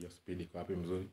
hiyo speed iko wapi mzuri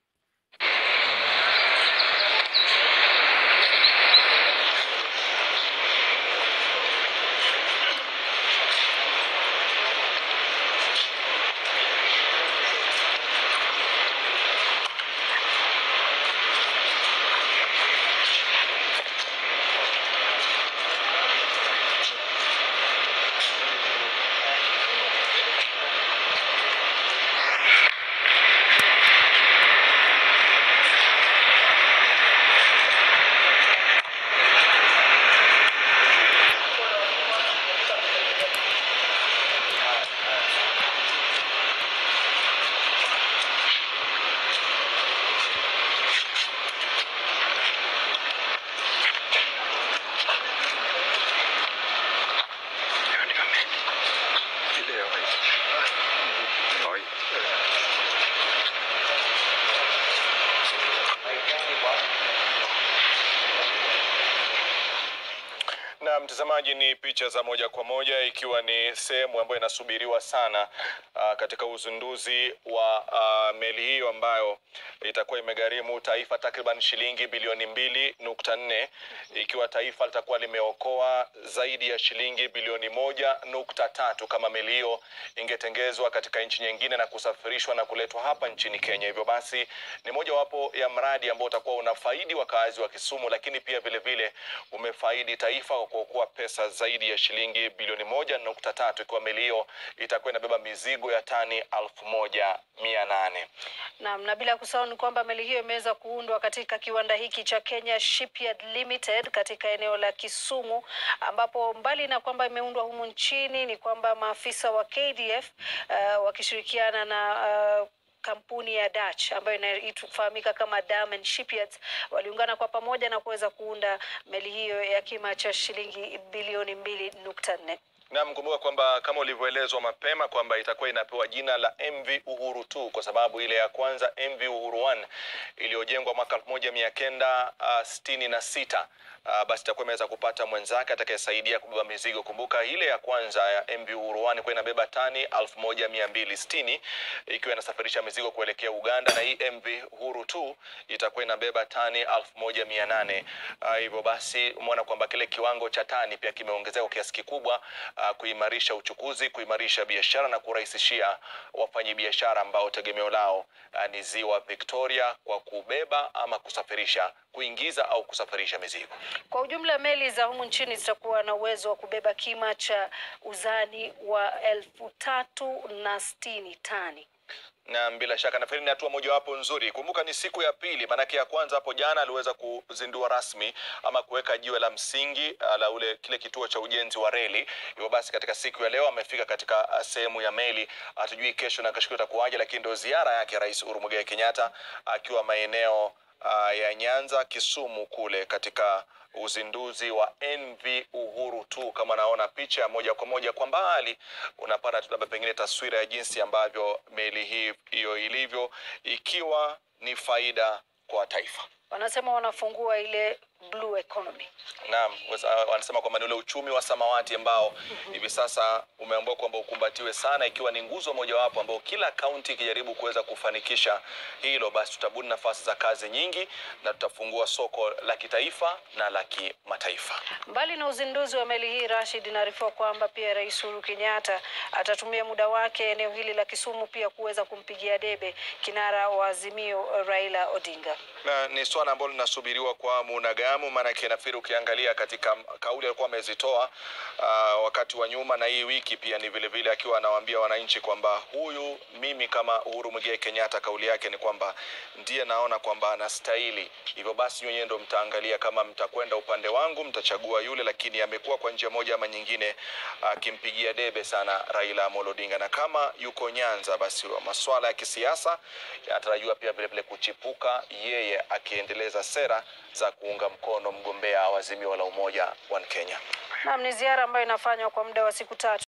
Na mtazamaji, ni picha za moja kwa moja ikiwa ni sehemu ambayo inasubiriwa sana uh, katika uzinduzi wa uh, meli hiyo ambayo itakuwa imegharimu taifa takriban shilingi bilioni mbili nukta nne ikiwa taifa litakuwa limeokoa zaidi ya shilingi bilioni moja nukta tatu kama meli hiyo ingetengezwa katika nchi nyingine na kusafirishwa na kuletwa hapa nchini Kenya. Hivyo basi ni mojawapo ya mradi ambao utakuwa unafaidi wakazi wa Kisumu, lakini pia vile vile umefaidi taifa kwa kuokoa pesa zaidi ya shilingi bilioni moja nukta tatu ikiwa meli hiyo itakuwa inabeba mizigo ya tani elfu moja mia nane. Naam, na bila kusahau ni kwamba meli hiyo imeweza kuundwa katika kiwanda hiki cha Kenya Shipyard Limited katika eneo la Kisumu, ambapo mbali na kwamba imeundwa humu nchini ni kwamba maafisa wa KDF uh, wakishirikiana na uh, kampuni ya Dutch ambayo inafahamika kama Diamond Shipyards waliungana kwa pamoja na kuweza kuunda meli hiyo ya kima cha shilingi bilioni mbili nukta nne. Na mkumbuka kwamba kama ulivyoelezwa mapema kwamba itakuwa inapewa jina la MV Uhuru 2 kwa sababu ile ya kwanza MV Uhuru 1 iliyojengwa mwaka elfu moja mia kenda uh, sitini na sita uh, basi itakuwa imeweza kupata mwenzake atakayesaidia kubeba mizigo. Kumbuka ile ya kwanza ya MV Uhuru 1 ilikuwa inabeba tani elfu moja mia mbili sitini ikiwa inasafirisha mizigo kuelekea Uganda, na hii MV Uhuru 2 itakuwa inabeba tani elfu moja mia nane uh, hivyo basi umeona kwamba kile kiwango cha tani pia kimeongezeka kwa kiasi kikubwa uh, kuimarisha uchukuzi, kuimarisha biashara na kurahisishia wafanyabiashara ambao tegemeo lao uh, ni ziwa Victoria kwa kubeba ama kusafirisha, kuingiza au kusafirisha mizigo. Kwa ujumla meli za humu nchini zitakuwa na uwezo wa kubeba kima cha uzani wa elfu tatu na sitini tani. na bila shaka nafikiri ni hatua mojawapo nzuri. Kumbuka ni siku ya pili, maanake ya kwanza hapo jana aliweza kuzindua rasmi ama kuweka jiwe la msingi uh, la ule kile kituo cha ujenzi wa reli. Hivyo basi katika siku ya leo amefika katika uh, sehemu ya meli. Hatujui kesho na kesho itakuwaje, lakini ndio ziara yake Rais Uhuru Muigai Kenyatta akiwa maeneo uh, ya Nyanza, Kisumu kule katika uzinduzi wa MV Uhuru tu. Kama naona picha moja kwa moja kwa mbali, unapata tu labda pengine taswira ya jinsi ambavyo meli hii hiyo ilivyo, ikiwa ni faida kwa taifa. Wanasema wanafungua ile blue economy. Naam, wasa- wanasema kwamba ni ule uchumi wa samawati ambao hivi sasa umeambiwa kwamba ukumbatiwe sana, ikiwa ni nguzo mojawapo ambao kila kaunti ikijaribu kuweza kufanikisha hilo, basi tutabuni nafasi za kazi nyingi na tutafungua soko la kitaifa na la kimataifa. Mbali na uzinduzi wa meli hii, Rashid, inaarifiwa kwamba pia Rais Uhuru Kenyatta atatumia muda wake eneo hili la Kisumu pia kuweza kumpigia debe kinara wa Azimio Raila Odinga. na ni swala ambalo linasubiriwa kwa hamu na gamu, maanake nafikiri ukiangalia katika kauli alikuwa amezitoa uh, wakati wa nyuma na hii wiki pia ni vile vile akiwa anawaambia wananchi kwamba huyu mimi kama Uhuru Muigai Kenyatta, kauli yake ni kwamba ndiye naona kwamba anastahili. Hivyo basi nyinyi ndio mtaangalia kama mtakwenda upande wangu, mtachagua yule, lakini amekuwa kwa njia moja ama nyingine akimpigia debe sana Raila Amolo Odinga, na kama yuko Nyanza, basi masuala ya kisiasa yanatarajiwa pia vile vile kuchipuka, yeye akiendeleza sera za kuunga mkono mgombea wa Azimio la Umoja wa Kenya. Naam, ni ziara ambayo inafanywa kwa muda wa siku tatu.